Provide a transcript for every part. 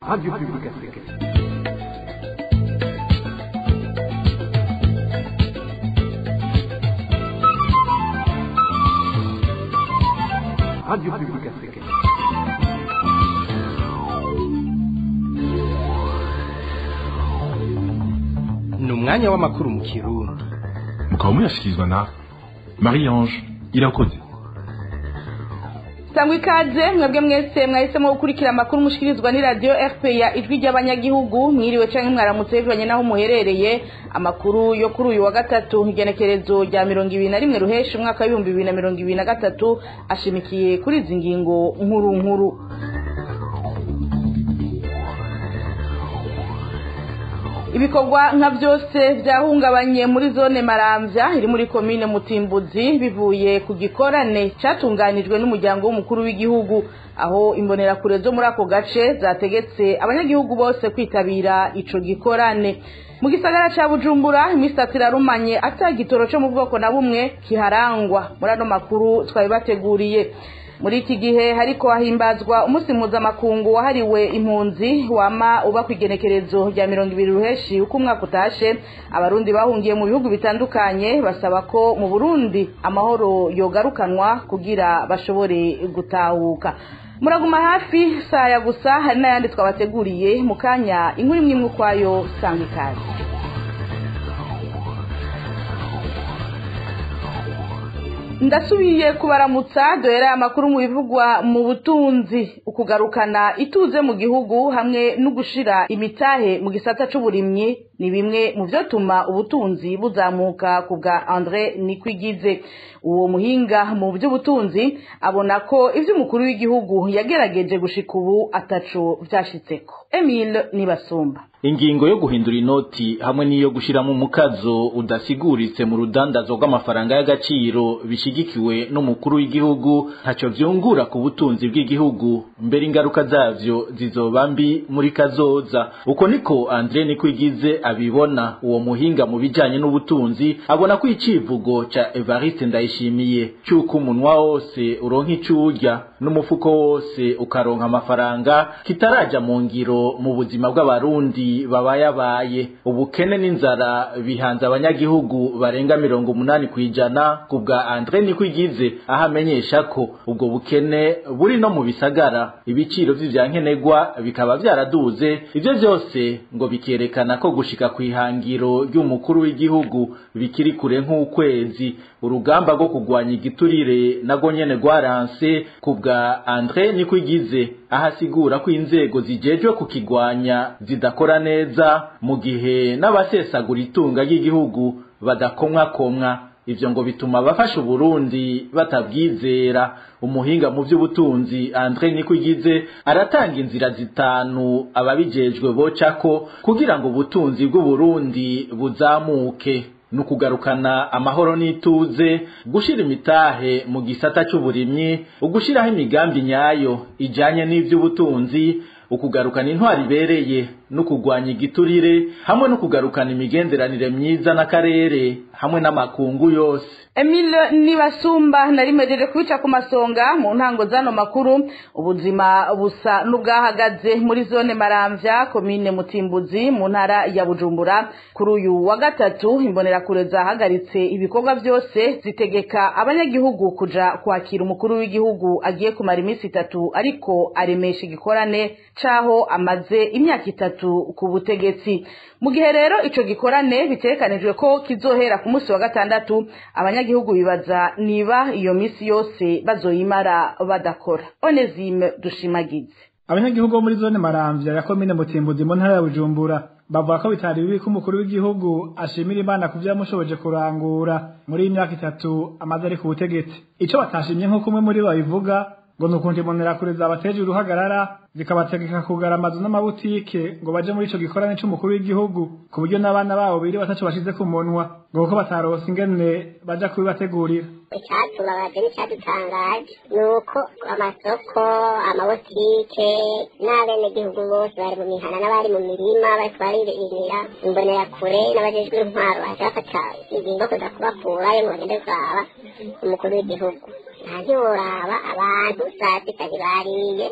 Radio Public Africaine. Radio Public Africaine. ni umwanya w'amakuru mu kirundi mukaba muyashyikirizwa na marie ange irakoze sangwa ikaze mwebwe mwese mwahisemo gukurikira amakuru mushikirizwa ni radiyo rpa ijwi ry'abanyagihugu mwiriwe cyangwa mwaramutse bivanye n'aho muherereye amakuru yo kuri uyu wa gatatu igenekerezo rya mirongo ibiri na rimwe ruheshi umwaka w'ibihumbi bibiri na mirongo ibiri na gatatu ashimikiye kuri izi ngingo nkuru nkuru ibikorwa nka byose byahungabanye muri zone maramvya iri muri komine mutimbuzi bivuye ku gikorane cyatunganijwe n'umuryango w'umukuru w'igihugu aho imbonerakure zo muri ako gace zategetse abanyagihugu bose kwitabira ico gikorane mu gisagara ca bujumbura iminsi itatu irarumanye ata gitoro co mu bwoko na bumwe kiharangwa muri ano makuru twabibateguriye muri iki gihe hariko hahimbazwa umunsi mpuzamakungu wahariwe impunzi wama uba ku igenekerezo rya mirongo ibiri ruheshi uko umwaka utashe abarundi bahungiye mu bihugu bitandukanye basaba ko mu burundi amahoro yogarukanwa kugira bashobore gutahuka muraguma hafi saya gusa hari n'ayandi twabateguriye mu kanya inkuru imwe imwe ukwayo sanga ikaze ndasubiye kubaramutsa duhera amakuru mu bivugwa mu butunzi ukugarukana ituze mu gihugu hamwe no gushira imitahe mu gisata c'uburimyi ni bimwe mu vyotuma ubutunzi buzamuka ku bwa Andre Nikwigize uwo muhinga mu by'ubutunzi abona ko ivyo umukuru w'igihugu yagerageje gushika ubu ataco vyashitseko Emile Nibasumba ingingo yo guhindura inoti hamwe n'iyo gushiramo umukazo udasiguritse mu rudandazo rw'amafaranga y'agaciro bishigikiwe n'umukuru w'igihugu ntacyo vyungura ku butunzi bw'igihugu mbere ingaruka zavyo zizoba mbi muri kazoza uko niko Andre Nikwigize abibona uwo muhinga mu bijanye n'ubutunzi abona ko icivugo ca Evariste Ndayishimiye cyuko umunwa wose uronka icurya n'umufuko wose ukaronka amafaranga kitaraja mu ngiro mu buzima bw'abarundi babayabaye ubukene n'inzara bihanze abanyagihugu barenga mirongo umunani kwijana ku bwa Andre Nikwigize aho amenyesha ko ubwo bukene buri no mu bisagara ibiciro vy'ivyankenerwa bikaba vyaraduze ivyo vyose ngo bikerekana ko gushika kw'ihangiro ry'umukuru w'igihugu bikiri kure nk'ukwezi urugamba rwo kugwanya igiturire nago nyene rwaranse ku bwa Andre Nikwigize aho asigura ko inzego zijejwe kukigwanya zidakora neza mu gihe n'abasesagura itunga ry'igihugu badakomwakomwa ivyo ngo bituma abafasha Uburundi batabwizera umuhinga mu vy'ubutunzi Andre Nikwigize aratanga inzira zitanu ababijejwe bocako kugira ngo ubutunzi bw'Uburundi buzamuke nukugarukana amahoro n'ituze gushira imitahe mu gisata c'uburimyi ugushiraho imigambi nyayo ijanye n'ivy'ubutunzi ukugarukana intwari ibereye no kugwanya igiturire hamwe no kugarukana imigenderanire myiza n'akarere hamwe n'amakungu yose Emile Nibasumba narimejeje kubica ku masonga mu ntango zano makuru ubuzima busa n'ubwahagaze muri zone Maramvya komine Mutimbuzi mu ntara ya Bujumbura kuri uyu wa gatatu imbonerakure zahagaritse ibikorwa byose zitegeka abanyagihugu kuja kwakira umukuru w'igihugu agiye kumara iminsi itatu ariko aremesha igikorane caho amaze imyaka itatu ku butegetsi mu gihe rero ico gikorane bitekanijwe ko kizohera ku munsi wa gatandatu abanyagihugu bibaza niba iyo misi yose bazoyimara badakora Onesime dushimagize abanyagihugu bo muri zone maramvya ya komine mutimbuzi mu ntara ya bujumbura bavuga ko bitari bibi ko umukuru w'igihugu ashimira imana ku vyamushoboje kurangura muri iyi myaka itatu amaze ari ku butegetsi ico batashimye nk'uko umwe muri bo babivuga ngo ni ukuntu imbonerakure zabateje uruhagarara zikabategeka kugara amazu n'amabutike ngo baje muri ico gikorane c'umukuru w'igihugu ku buryo n'abana babo biri bataco bashize ku munwa ngo kuko bataronse ingene baja kubibategurira icyatubabaje n'icyadutangaje ni uko amasoko amabutike n'abenegihugu bose bari mu mihana n'abari mu mirima bariko baririmira imbonerakure n'abajejwe intwaro baje bafata ingingo kuza kubakurayo ngo bagende kuraba umukuru w'igihugu nta ntiworaba abantu saa sita ntibariye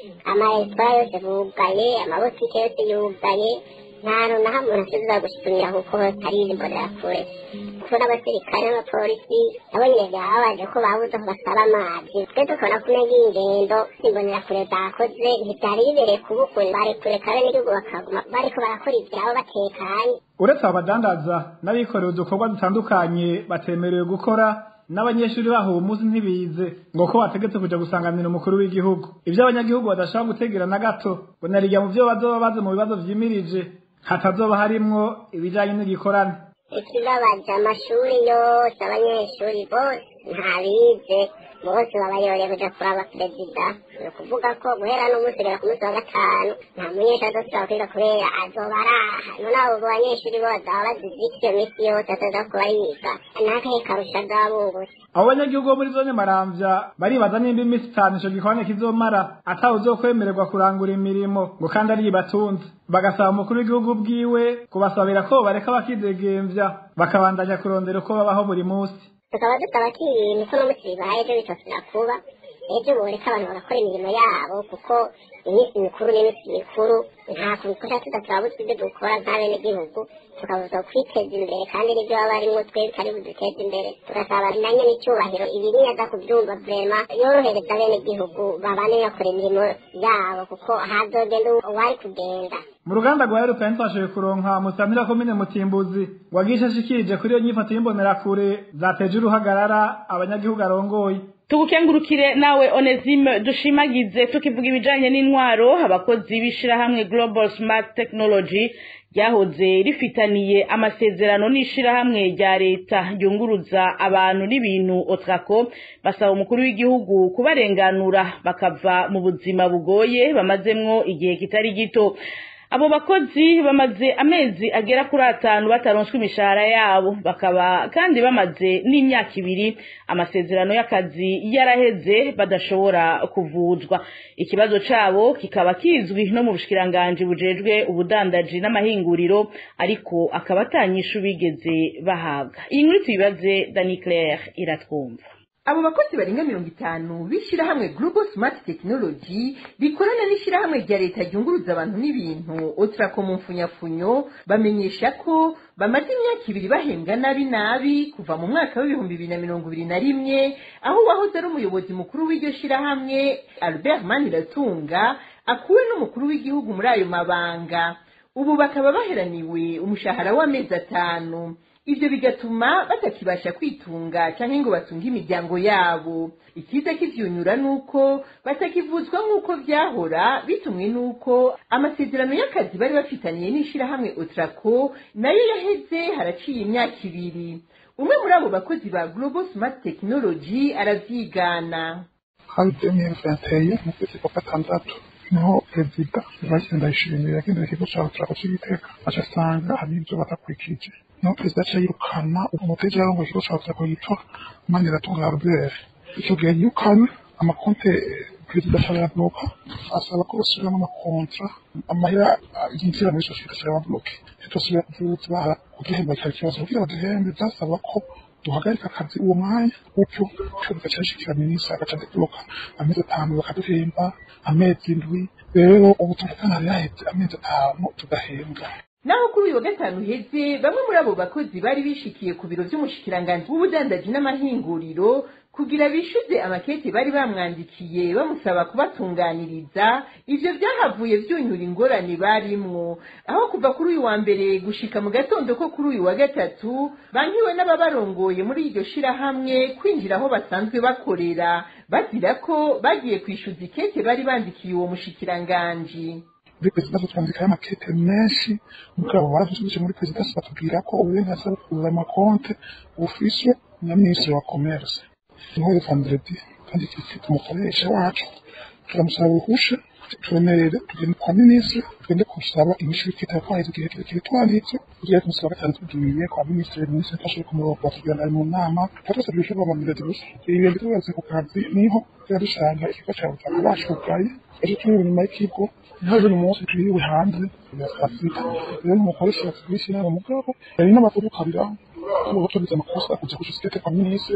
amaresitora yose bugaye amabotike yose yugaye nta hantu na hamwe umuntu ashobora gusumira kuko hari imbonerakure kuko n'abasirikare n'abapolisi nabo nyine byababaje ko babuze aho basaba amazi twe tukabona ko umenya ingendo imbonerakure zakoze ntibyari bibereye kubukure bari kureka abenegihugu bakaguma bariko barakora ivyabo batekanye uretse abadandaza n'abikorera udukorwa dutandukanye batemerewe gukora n'abanyeshuri baho uwo munsi ntibize ngo ko bategetse kuja gusanganira umukuru w'igihugu ivyo abanyagihugu badashobora gutegera na gato ngo narirya mu vyo bazoba baze mu bibazo vyimirije hatazoba harimwo ibijanye n'igikorane ikibabaje amashuri yose abanyeshuri bose ntabize bose babayoreye kuja kuraba perezida ni ukuvuga ko guhera n'umunsi kugera ku munsi wa gatanu nta munyeshuri azosubira kwiga kubera azoba araha none abo banyeshuri bo bazaba bazize iki iyo minsi yose ataza kuba yiga n'akahe karusha azaba bungutse abo banyagihugu bo muri zone maramvya baribaza nimba iminsi itanu ico gikorane kizomara atawe uzokwemererwa kurangura imirimo ngo kandi ari ibatunze bagasaba umukuru w'igihugu bwiwe kubasabira ko bareka bakidegemvya bakabandanya kurondera uko babaho buri munsi tukaba dusaba ko ibintu ko n'umunsi bibaye ejo bitosubira kuba ejo boreka abantu bagakora imirimo yabo kuko iminsi mikuru n'iminsi mikuru nta kuntu twasha tudasaba ibyo dukora nk'abenegihugu tukabuza kwiteza imbere kandi n'ibyo baba barimo twebwe ari buduteze imbere tugasaba na nyene icyubahiro ibi niyaza kubyumva vrema yorohereza abenegihugu babane bakora imirimo yabo kuko hazogenda uwari kugenda mu ruganda rwa European twashoboye kuronka musantira komine Mutimbuzi wagisha ashikirije kuri iyo nyifato y'imbonerakure zateje uruhagarara abanyagihugu arongoye tugukengurukire nawe Onesime dushimagize tukivuga ibijanye n'intwaro abakozi b'ishirahamwe Global Smart Technology ryahoze rifitaniye amasezerano n'ishirahamwe rya leta ryunguruza abantu n'ibintu Otraco basaba umukuru w'igihugu kubarenganura bakava mu buzima bugoye bamazemwo igihe kitari gito abo bakozi bamaze amezi agera kuri atanu bataronswa imishahara yabo bakaba kandi bamaze n'imyaka ibiri amasezerano y'akazi yaraheze badashobora kuvuzwa ikibazo cabo kikaba kizwi no mu bushikiranganji bujejwe ubudandaji n'amahinguriro ariko akaba atanyishu bigeze bahabwa iyi nkuru tuyibaze Dani Claire iratwumva abo bakozi barenga mirongo itanu b'ishyirahamwe global smart technology rikorana n'ishyirahamwe rya leta ryunguruza abantu n'ibintu otrako mu mfunyafunyo bamenyesha ko bamaze imyaka ibiri bahembwa nabi nabi kuva mu mwaka w'ibihumbi bibiri na mirongo ibiri na rimwe aho uwahoze ari umuyobozi mukuru w'iryo shyirahamwe albert maniratunga akuwe n'umukuru w'igihugu muri ayo mabanga ubu bakaba baheraniwe umushahara w'amezi atanu ibyo bigatuma batakibasha kwitunga cyangwa ngo batunge imiryango yabo ikiza kivyunyura nuko batakivuzwa nk'uko vyahora bitumwe nuko amasezerano y'akazi bari bafitaniye n'ishirahamwe otrako nayo yaheze haraciye imyaka ibiri umwe muri abo bakozi ba global smart technology aravyigana hari demiyeri venteye mu kwezi kwa gatandatu niho perezida Evariste Ndayishimiye yagendera ikigo ca otrako c'igitega aca asanga hari ivyo batakurikije niho perezida aca yirukana umuteja yarongoye ikigo ca otrako yitwa Maniratunga Albert ico gihe yirukanywe amakonte perezida aca arayabloka asaba ko basubiramo amakontra amahera yinjira muri sosiyete aca arayabloke ntitosubira kuvyutsa bahara kugihemba kikaba ikibazo kugira baduhembe vyasaba ko duhagarika akazi uwo mwanya gutyo cyo bigaca bishikira minisitiri agaca adebloka amezi atanu bakaduhemba amezi indwi rero ubu tuvugana hari haheze amezi atanu tugahembwa naho kuri uyu wa gatanu uheze bamwe muri abo bakozi bari bishikiye ku biro vy'umushikiranganji w'ubudandaji n'amahinguriro kugira bishuze amakete bari bamwandikiye bamusaba kubatunganiriza ivyo vyahavuye vyunyura ingorane barimwo aho kuva kuri uyu wa mbere gushika mu gatondo ko kuri uyu wa gatatu bankiwe n'ababarongoye muri iryo shirahamwe kwinjira aho basanzwe bakorera bazira ko bagiye kwishuza ikete bari bandikiye uwo mushikiranganji muri perezidansi twandikayo amakete menshi mugabo baradusubije muri perezidansi batubwira ko uburenganzira bwo kugura amakonte bufiswe na minisitiri wa komerse niho vendredi kandi kifite umukoresha wacu turamusaba uruhusha twemerere tugende kwa minisitiri tugende kusaba inyishu y'ikitabo twaheze igihe kirekire twanditse tugiye kumusaba gatanu tugiye kwa minisitiri minisitiri afashe ku murongo batubwira ari mu nama twatwasabye ibisho bamamurezi gusa ibintu tubaze ku kazi niho tuba dusanga ikigo cya butaka bashugaye ejo turi inyuma y'ikigo niho ejo umunsi twiriwe hanze ya saa sita rero n'umukoresha yatubwishyira mu mugabo yari n'amakuru kabiraho ubu tugize amakosa kujya ku sosiyete kwa minisitiri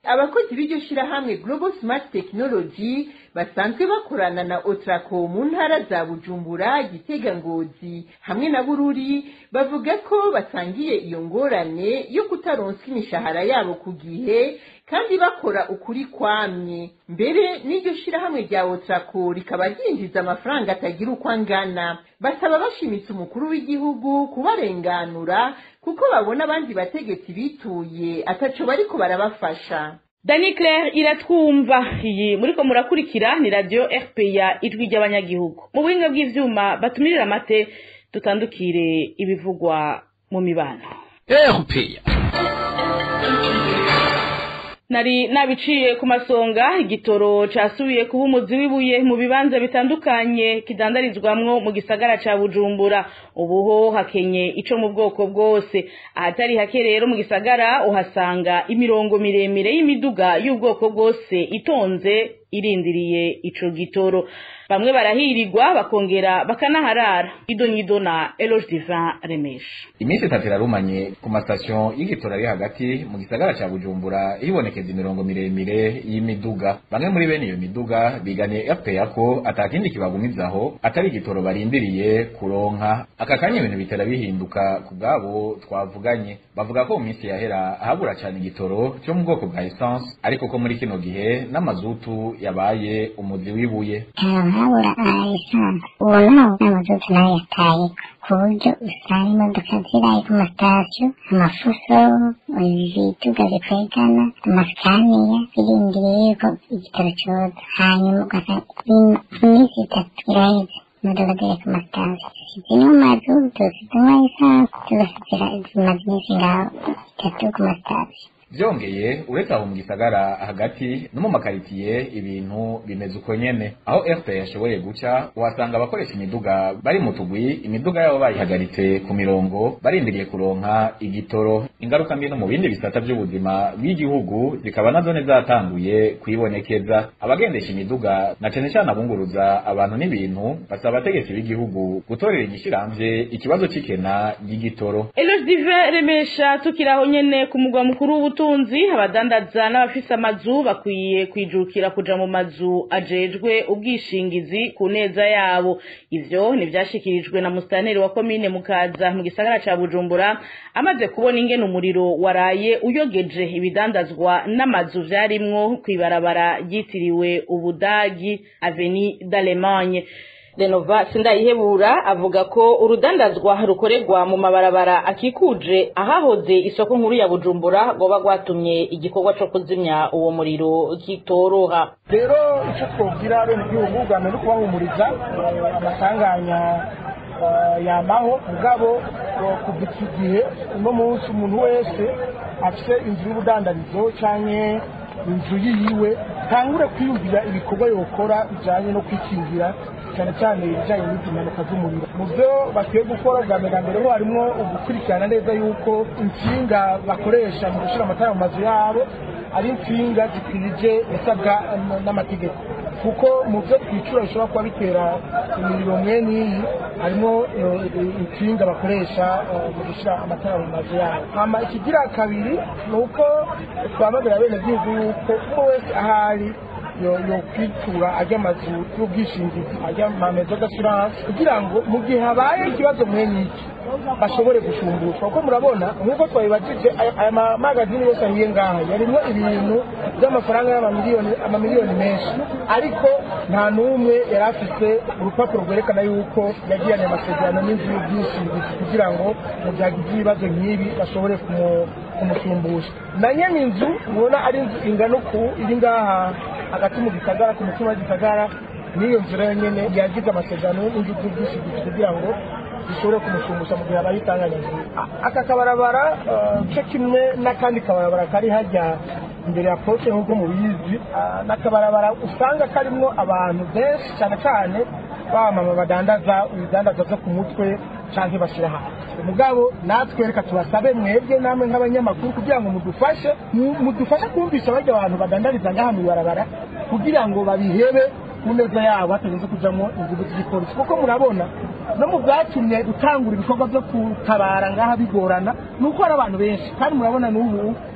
abakozi b'iryo shirahamwe global smart technology basanzwe bakorana na otrako mu ntara za bujumbura gitega ngozi hamwe na bururi bavuga ko basangiye iyo ngorane yo kutaronswa imishahara yabo ku gihe kandi bakora ukuri kwamye mbere n'iryo shirahamwe rya otrako rikaba ryinjiza amafaranga atagira uko angana basaba bashimitse umukuru w'igihugu kubarenganura kuko babona abandi bategetsi bituye ataco bariko barabafasha Dani Claire iratwumva iyi muriko murakurikira ni radio RPA ijwi ry'abanyagihugu mu buhinga bw'ivyuma batumirira amate dutandukire ibivugwa mu mibano RPA nari nabiciye ku masonga igitoro casubiye kuba umuzi w'ibuye mu bibanza bitandukanye kidandarizwamwo mu gisagara ca Bujumbura ubuho hakenye ico mu bwoko bwose ahatari hake rero mu gisagara uhasanga imirongo miremire y'imiduga y'ubwoko bwose itonze irindiriye ico gitoro bamwe barahirirwa bakongera bakanaharara ido nyido na Eloge Divin Remesha iminsi itatu irarumanye ku masitasiyo y'igitora ari hagati mu gisagara ca bujumbura hibonekeza imirongo miremire y'imiduga bamwe muri bene iyo miduga biganiye fpr ko atakindi kibagumizaho atari igitoro barindiriye kuronka aka kanya ibintu bitera bihinduka ku bwabo twavuganye bavuga ko mu minsi yahera habura cyane igitoro cyo mu bwoko bwa essence ariko ko muri kino gihe n'amazutu yabaye umuzi w'ibuye habura esanse ubu naho n'amazutu nayo yataye ku buryo usanga imodoka ziraye ku masitasiyo amafuso ibituga bikwegana amasikaniya birindiriye yuko igitoro cyoza hanyuma ugasanga iminsi itatu iraheze imodoka ziri ku masitasiyo zimwe mu mazutu zimwe esanse tugashyira zimaze iminsi ngaho itatu ku masitasiyo vyongeye uretse aho mu gisagara hagati no mu makaritiye ibintu bimeze uko nyene aho fpr yashoboye guca uhasanga abakoresha imiduga bari mu tugwi imiduga yabo bayihagaritse ku mirongo barindiriye kuronka igitoro ingaruka mbi no mu bindi bisata vy'ubuzima bw'igihugu zikaba nazo zatanguye kwibonekeza abagendesha imiduga na cane cane abunguruza abantu n'ibintu basaba abategetsi b'igihugu gutorera igishiramvye ikibazo c'ikena ry'igitoro Eloge Divin Remesha tukiraho nyene ku mugwa mukuru w'ubutunzi ubutunzi abadandaza n'abafise amazu bakwiye kwijukira kuja mu mazu ajejwe ubwishingizi ku neza yabo ivyo ntivyashikirijwe na mustaneri wa komine mukaza mu gisagara ca bujumbura amaze kubona ingene umuriro waraye uyogeje ibidandazwa n'amazu vyarimwo kw'ibarabara ryitiriwe ubudagi aveni d'Allemagne Renova Sindayihebura avuga ko urudandazwa rukorerwa mu mabarabara akikuje ahahoze isoko nkuru ya Bujumbura goba gwatumye igikorwa co kuzimya uwo muriro kitoroha rero icyo twobwira bene igihugu bwa mbere kubahumuriza amasanganya yamaho mugabo kuva iki gihe uno munsi umuntu wese afite inzu y'ubudandarizo canke inzu yiwe tangure kwiyumvira ibikorwa yokora bijanye no kwikingira cyane cyane ibijyanye n'izi mpanuka z'umuriro mu byo bakwiye gukora bwa mbere mbere ho harimo ugukurikirana neza yuko insinga bakoresha mu gushyira amatara mu mazu yabo ari insinga zikwije isabwa n'amategeko kuko mu byo twicura bishobora kuba bitera imiriro mwe n'iyi harimo insinga bakoresha mu gushyira amatara mu mazu yabo hama ikigira kabiri ni uko twamagara bene gihugu yuko umwe wese ahari yo kwitura ajya amazu y'ubwishingizi ajya amamezo d'assurance kugira ngo mu gihe habaye ikibazo mwe n'iki bashobore gushumbushwa kuko murabona nk'uko twabibajije aya mamagazini yose ahiye ngaha yarimo ibintu by'amafaranga y'amamiliyoni amamiliyoni menshi ariko nta n'umwe yari afite urupapuro rwerekana yuko yagiranye amasezerano n'inzu y'ubwishingizi kugira ngo mu byagize ibibazo nk'ibi bashobore kumushumbusha na nyene inzu mubona ari inzu ingana uku iri ngaha hagati mu gisagara ku mutima w'igisagara n'iyo nzu rero nyene yagize amasezerano n'inzu z'ubwishingizi kugira ngo zishobore kumushumbusha mu gihe habaye itanganyagihe aka kabarabara cyo kimwe n'akandi kabarabara kari hajya imbere ya poste nk'uko mubizi n'akabarabara usanga karimwo abantu benshi cyane cyane bamama badandaza ibidandaza byo ku mutwe canke bashira hanze mugabo natwe reka tubasabe mwebwe namwe nk'abanyamakuru kugira ngo mudufashe mudufashe kumvisha barya abantu badandariza ngaha mu ibarabara kugira ngo babihebe ku neza yabo hatarinze kujamwo inguvu z'igipolisi kuko murabona no mu byatumye gutangura ibikorwa byo gutabara ngaha bigorana ni uko hari abantu benshi kandi murabona n'ubu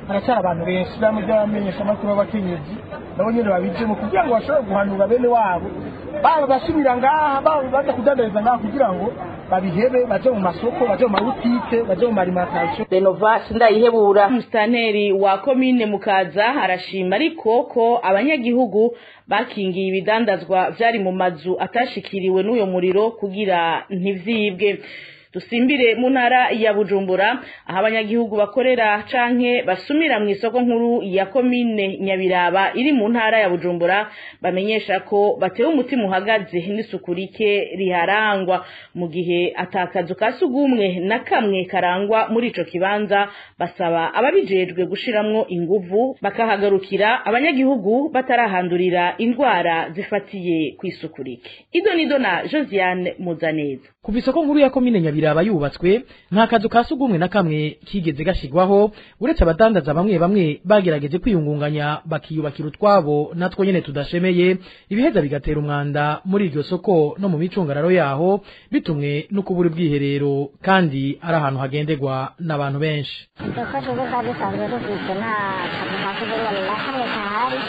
haracyari abantu benshi bamwe by'abamenyesha amakuru b'abakenyezi nabo nyine babijemo kugira ngo bashobore guhanura bene wabo baba basubira ngaha baba baza kudandariza ngaha kugira ngo babihebe baje mu masoko baje mu mabutike baje mu marimatasiyo renova sindayihebura umusitanteri wa komine mukaza arashima ariko ko abanyagihugu bakingiye ibidandazwa vyari mu mazu atashikiriwe n'uyo muriro kugira ntivyibwe dusimbire mu ntara ya bujumbura aho abanyagihugu bakorera canke basumira mu isoko nkuru ya komine nyabiraba iri mu ntara ya bujumbura bamenyesha ko batewe umutima uhagaze n'isuku rike riharangwa mu gihe atakazu ka sugumwe na kamwe karangwa muri ico kibanza basaba ababijejwe gushiramwo inguvu bakahagarukira abanyagihugu batarahandurira indwara zifatiye ku isuku rike ido nido na josiane muzaneza kuva isoko nkuru ya komine nyabiraba yubatswe nta kazu ka sugumwe na kamwe kigeze gashigwaho uretse abadandaza bamwe bamwe bagerageje kwiyungunganya bakiyubakira utwabo natwo nyene tudashemeye ibiheza bigatera umwanda muri iryo soko no mu micungararo yaho bitumwe no kubura ubwiherero kandi ari ahantu hagenderwa n'abantu benshi isoko tuzi ko dusanzwe dufite nta kazu ka sugumwe na kamwe kahari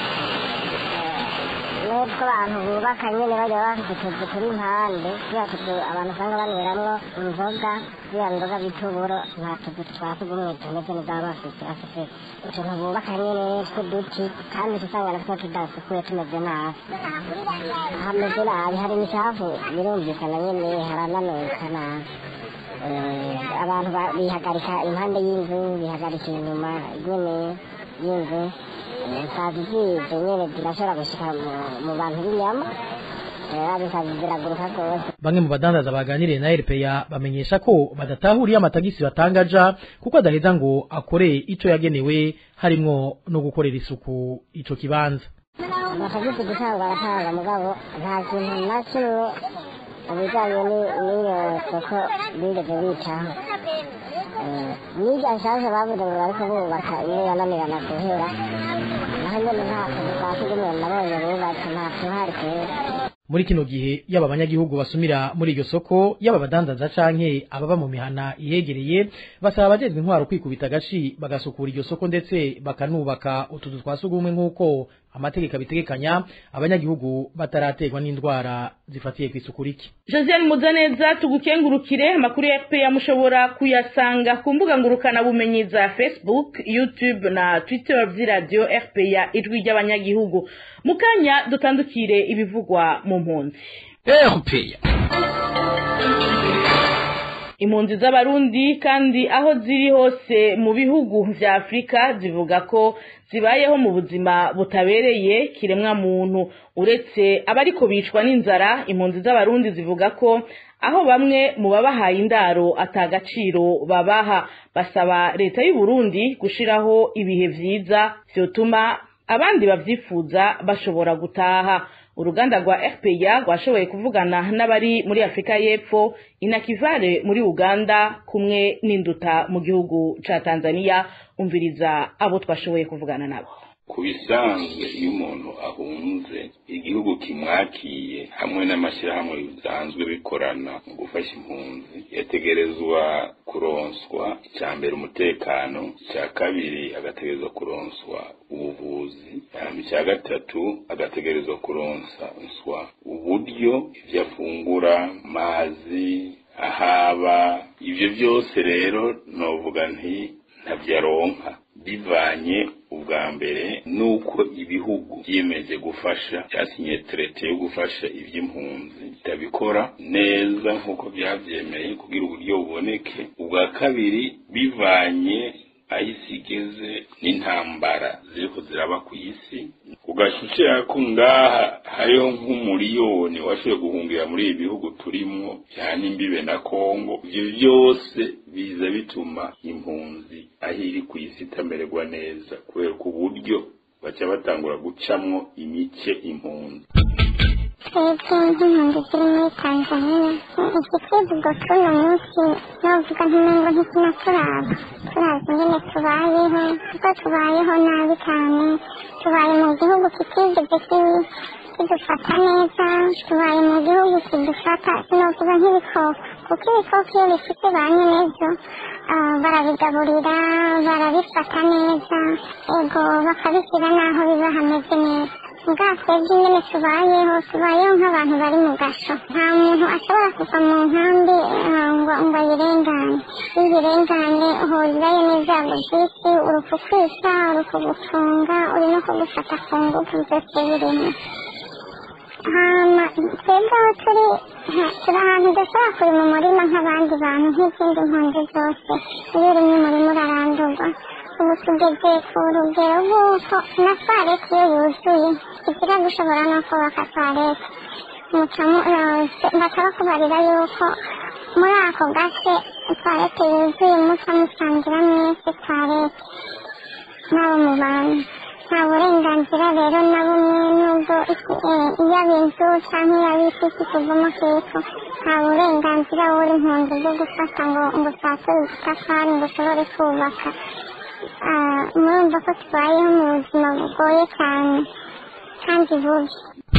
n'utwo abantu bubaka nyine bajya bafite utuzu turi impande turiya tuzu abantu usanga banyweramwo inzoga ziriya nzoga bita uburo nta tuzu twa sugumwe tumeze neza baba bafite bafite utuntu bubaka nyine tw'uduti kandi usanga natwo tudasukuye tumeze nabi hameze nabi hari imicafu birumvikana nyine harananuka nabi abantu bihagarika impande y'inzu bihagarika inyuma nyine y'inzu sazi zije nyene zirashobora gushika mu bantu b'inyama bisazi ziraguruka rwose bamwe mu badandaza baganiriye na RPA bamenyesha ko badatahuriye amatagisi batangaja kuko adaheza ngo akore ico yagenewe harimwo no gukorera isuku ico kibanza amatagisi gutanga baratanga mugabo nta kintu na kimwe ibijanye n'iyo soko bigeze bicaho n'irya nshaje bavuze ngo bariko bubaka iyo yananirana guhera naho nyene nta kazi ka sugumwe nabonye bubatse nta tuhari kera muri kino gihe yaba abanyagihugu basumira muri iryo soko yaba abadandaza canke ababa mu mihana ihegereye basaba abajejwe intwaro kwikubita agashi bagasukura iryo soko ndetse bakanubaka utuzu twa sugumwe nk'uko amategeko abitegekanya abanyagihugu bataraterwa n'indwara zifatiye ku isuku rike josiane muzaneza tugukengurukire amakuru ya fpr mushobora kuyasanga ku mbuga ngurukana bumenyi za facebook youtube na twitter vy'iradiyo fpr ijwi ry'abanyagihugu mu kanya dutandukire ibivugwa mu mpunzi fpr impunzi z'abarundi kandi aho ziri hose mu bihugu vya afurika zivuga ko zibayeho mu buzima butabereye kiremwa muntu uretse abariko bicwa n'inzara impunzi z'abarundi zivuga ko aho bamwe mu babahaye indaro atagaciro babaha basaba leta y'u Burundi gushiraho ibihe vyiza vyotuma abandi bavyifuza bashobora gutaha uruganda rwa RPA rwashoboye kuvugana n'abari muri Afrika y'Epfo inakivare muri Uganda kumwe n'induta mu gihugu ca Tanzania umviriza abo twashoboye kuvugana nabo ku bisanzwe iyo umuntu ahunze igihugu kimwakiye hamwe n'amashyirahamwe bisanzwe bikorana mu gufasha impunzi yategerezwa kuronswa icya mbere umutekano icya kabiri agategerezwa kuronswa ubuvuzi icya gatatu agategerezwa kuronswa uburyo ibyo afungura mazi ahaba ibyo byose rero novuga nti ntabyaronka bivanye ubwa mbere nuko ibihugu byiyemeje gufasha byasinye terete yo gufasha iby'impunzi bitabikora neza nk'uko byabyemeye kugira uburyo buboneke ubwa kabiri bivanye aho isi igeze n'intambara ziriko ziraba ku isi ugashishira ko ngaha hariho nk'umuriyoni washoboye guhungira muri ibi bihugu turimwo cyane imbibe na kongo ibyo byose biza bituma impunzi aho iri ku isi itamererwa neza kubera ko uburyo baca batangura gucamwo imice impunzi twebwe nk'impunzi ziri muri tanzania igitwivugo cy'uno munsi novuga nk'imengo ntikinaturaba turazi ingene tubayeho kuko tubayeho nabi cyane tubaye mu gihugu kitigeze kidufata neza tubaye mu gihugu kidufata sinovuga nk'ibikoko kuko ibikoko iyo bifite ba nyenezo ah, barabigaburira barabifata neza ego bakabishyira n'aho biba hameze neza bwa twebwe nyine tubayeho tubayeho nk'abantu bari mu gasho nta muntu ashobora kuva mu nkambi ah, ngo ngo ayirengane iyo uyirenganye uhurirayo n'ibyago byinshi uri kukwica uri kugufunga uri no kugufata ku ngufu byose birimo hama twebwe aho turi ha- turi ahantu udashobora kuri mu murima nk'abandi bantu nk'izindi mpunzi zose iyo urimo umurima urarandurwa ubu tugeze ku rugero rw'uko na fareti iyo yuzuye igira gushobora no kubaka fareti mucamu bakaba kubarira yuko muri ako gace fareti yuzuye muca musangira mwese fareti n'abo mu bantu nta burenganzira rero na bumwe nubwo iyaba inzu cyangwa iyaba isi kuvamo hepfo nta burenganzira buri impunzi bwo gufata ngo ngo usature udutafari ngo ushobore kubaka Ah, murumva ko tubayeho mu buzima bugoye cyane kandi bubi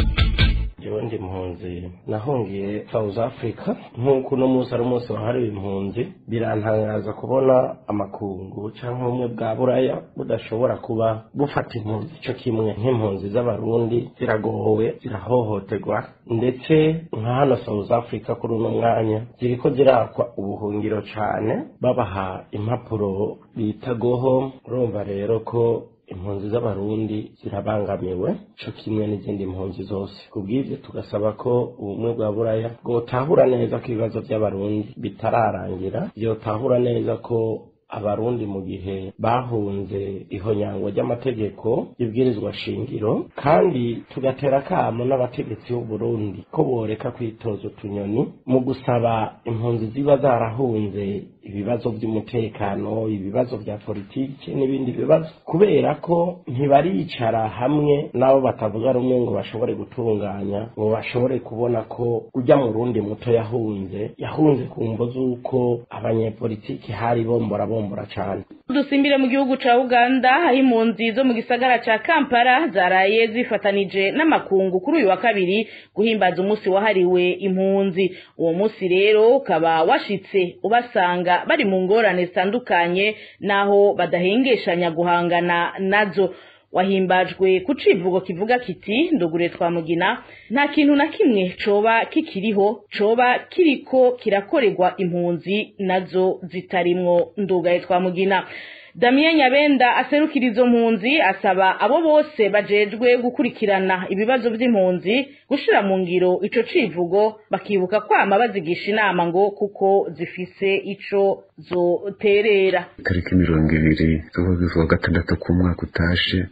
jewe ndi impunzi nahungiye south africa nk'uko uno munsi ari umunsi wahariwe impunzi birantangaza kubona amakungu cyangwa ubumwe bwa buraya budashobora kuba bufata impunzi cyo kimwe nk'impunzi z'abarundi ziragowe zirahohoterwa ndetse nka hano south africa kuri uno mwanya ziriko zirakwa ubuhungiro cyane babaha impapuro bita goho urumva rero ko impunzi z'abarundi zirabangamiwe co kimwe n'izindi mpunzi zose kubw'ivyo tugasaba ko ubumwe bwa buraya bwotahura neza ko ibibazo by'abarundi bitararangira vyotahura neza ko abarundi mu gihe bahunze ihonyangwa ry'amategeko y'ibwirizwa shingiro kandi tugatera akamo n'abategetsi b'u Burundi ko boreka kwitoza utunyoni mu gusaba impunzi ziba zarahunze ibibazo by'umutekano ibibazo bya politiki n'ibindi bibazo kubera ko ntibaricara hamwe n'abo batavuga rumwe ngo bashobore gutunganya ngo bashobore kubona ko ujya mu rundi muto yahunze yahunze ku mvo z'uko abanyepolitiki hari bombora bombora cyane dusimbire mu gihugu ca uganda aho impunzi zo mu gisagara ca kampala zaraye zifatanije n'amakungu kuri uyu wa kabiri guhimbaza umunsi wahariwe impunzi uwo munsi rero ukaba washitse ubasanga bari mu ngorane zitandukanye naho badahengeshanya guhangana nazo wahimbajwe ku civugo kivuga kiti ndugure twamugina nta kintu na kimwe coba kikiriho coba kiriko kirakorerwa impunzi nazo zitarimwo ndugaye twamugina Damien Nyabenda aserukira izo mpunzi asaba abo bose bajejwe gukurikirana ibibazo by'impunzi gushira mu ngiro ico civugo bakibuka kwama bazigisha inama ngo kuko zifise ico zoterera tariki mirongo ibiri z'ukwezi kwa gatandatu k'umwaka utashe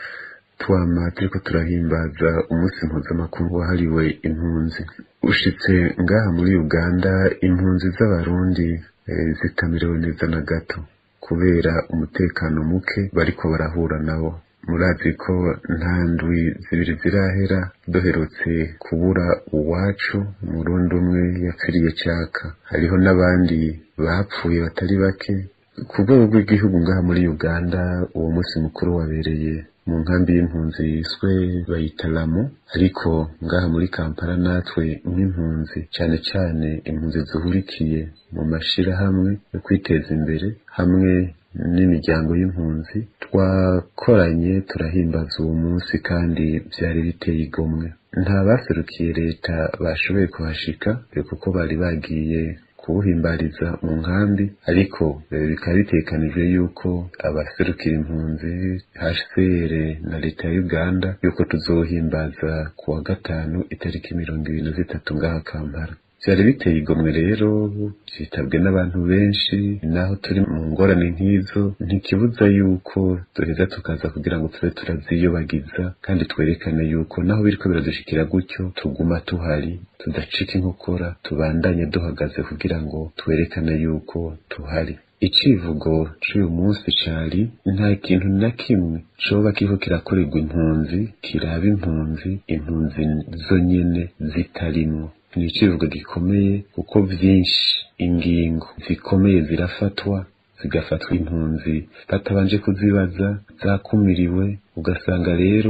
twama turiko turahimbaza umunsi mpuzamakungu wahariwe impunzi ushitse ngaha muri uganda impunzi z'abarundi eh, zitamerewe neza na gato kubera umutekano muke bariko barahura nawo murazi ko nta ndwi zibiri zirahera duherutse kubura uwacu umurundi umwe yapfiriye cyaka hariho n'abandi bapfuye batari bake ku rwego rw'igihugu ngaha muri uganda uwo munsi mukuru wabereye mu nkambi y'impunzi yiswe bayita lamu ariko ngaha muri kampala natwe nk'impunzi cyane cyane impunzi zihurikiye mu mashirahamwe yo kwiteza imbere hamwe n'imiryango y'impunzi twakoranye turahimbaza uwo munsi kandi byari biteye igomwe nta baserukiye leta bashoboye kuhashika kuko bari bagiye kuwuhimbariza mu nkambi ariko eh, bikaba bitekanijwe yuko abaserukira impunzi HCR na leta ya Uganda yuko tuzohimbaza ku wa gatanu itariki mirongo ibiri na zitatu ngaha Kampala byari biteye igomwe rero byitabwe n'abantu benshi naho turi mu ngorane nk'izo ntikibuza yuko duheza tukaza kugira ngo tube turaziyobagiza kandi twerekane yuko naho biriko biradushikira gutyo tuguma tuhari tudacika inkokora tubandanye duhagaze kugira ngo twerekane yuko tuhari icivugo c'uyu munsi cari nta kintu na kimwe coba kiriko kirakorerwa impunzi kiraba impunzi impunzi zonyene zitarimwo ni icivugo gikomeye kuko vyinshi ingingo zikomeye zirafatwa zigafatwa impunzi batabanje kuzibaza zakumiriwe ugasanga rero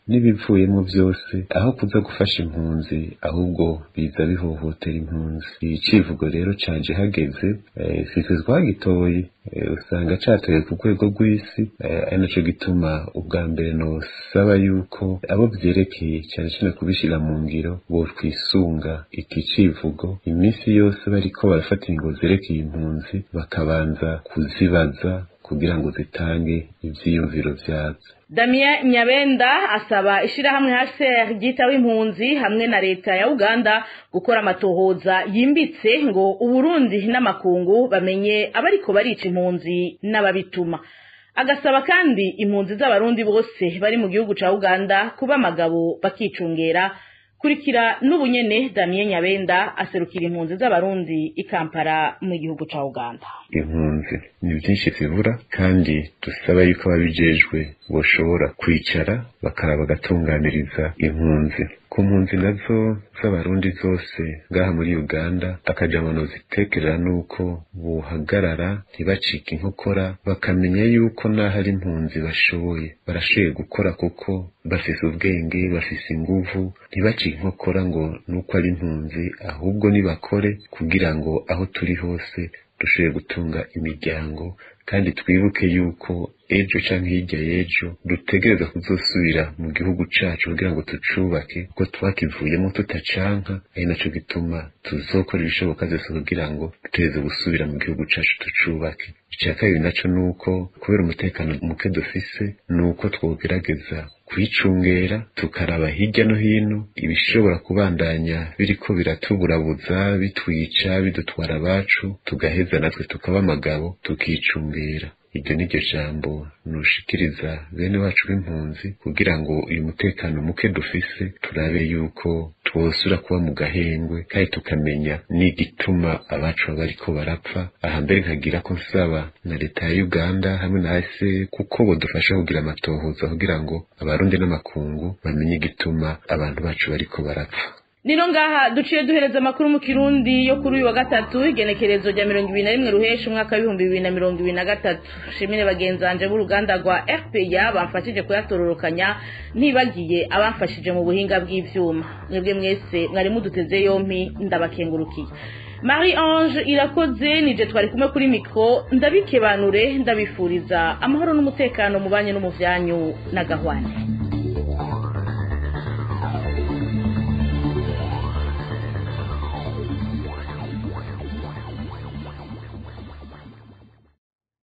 n'ibivuyemo byose aho kuza gufasha impunzi ahubwo biza bihohotera impunzi icivugo rero canje hageze eh, sitwe twagitoye eh, usanga catoye ku rwego rw'isi eh, ari naco gituma ubwa mbere nosaba yuko abo vyerekeye cyane cyane kubishira mu ngiro bo twisunga iki civugo iminsi yose bariko barafata ingingo zerekeye impunzi bakabanza kuzibaza kugira ngo zitange ivyiyumviro vyazo Damien Nyabenda asaba ishirahamwe HCR ryitaho impunzi hamwe na leta ya Uganda gukora amatohoza yimbitse ngo Uburundi n'amakungu bamenye abariko barica impunzi n'ababituma agasaba kandi impunzi z'abarundi bose bari mu gihugu ca Uganda kuba amagabo bakicungera kurikira n'ubunyene Damien Nyabenda aserukira impunzi z'abarundi i Kampala mu gihugu ca Uganda impunzi ni byinshi zibura kandi dusaba yuko ababijejwe boshobora kwicara bakaraba bagatunganiriza impunzi ku mpunzi nazo z'abarundi zose ngaha muri uganda akajamano zitekerera nuko buhagarara ntibacike inkokora bakamenya yuko n'aho ari impunzi bashoboye barashoboye gukora kuko bafise ubwenge bafise inguvu ntibacike inkokora ngo nuko ari impunzi ahubwo nibakore kugira ngo aho turi hose dushoboye gutunga imiryango kandi twibuke yuko ejo canke hirya y'ejo dutegereza kuzosubira mu gihugu cacu kugira ngo tucubake kuko twakivuyemo tutacanka ari naco gituma tuzokora ibishoboka vyose kugira ngo dutegereze gusubira mu gihugu cacu tucubake ica kabiri naco nuko kubera umutekano muke dufise nuko twogerageza kwicungera tukaraba hirya no hino ibishobora kubandanya biriko biratuburabuza bitwica bidutwara abacu tugaheza natwe tukaba amagabo tukicungera iryo ni ryo jambo nushikiriza bene wacu b'impunzi kugira ngo uyu mutekano muke dufise turabe yuko twosura kuba mu gahengwe kandi tukamenya n'igituma abacu baba bariko barapfa aha mbere nkagira ko nsaba na leta ya uganda hamwe na ase kuko bodufasha kugira amatohoza kugira ngo abarundi n'amakungu bamenye igituma abantu bacu bariko barapfa Nino ngaha duciye duhereza amakuru mu kirundi yo kuri uyu wa gatatu igenekerezo rya mirongo ibiri na rimwe ruhesha umwaka w'ibihumbi bibiri na mirongo ibiri na gatatu shimire bagenzanje b'uruganda rwa rpa bamfashije kuyatororokanya ntibagiye abamfashije mu buhinga bw'ivyuma mwebwe mwese mwari muduteze yompi ndabakengurukiye marie ange irakoze nije twari kumwe kuri mikro ndabikebanure ndabifuriza amahoro n'umutekano mu banyu no mu vyanyu na gahwane